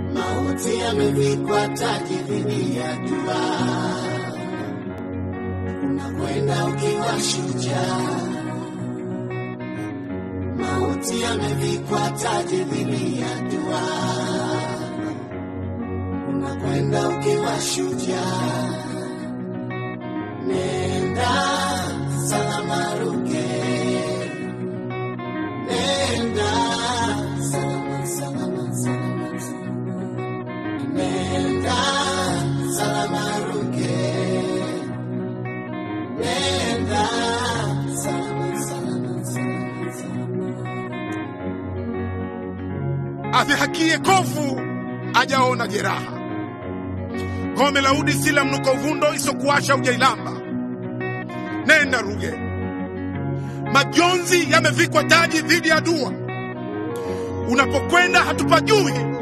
mauti yamevikwa taji dhidi ya jua, unakwenda ukiwa shujaa. Mauti yamevikwa taji dhidi ya jua, unakwenda ukiwa shujaa. Nenda salama Ruge, nenda salama, salama, salama, salama. Nenda salama Ruge, nenda salama, salama, salama, salama. adhihakie kovu ajaona jeraha gome la udi sila mnuko uvundo isokuasha ujailamba nenda ruge majonzi yamevikwa taji dhidi ya dua unapokwenda hatupajui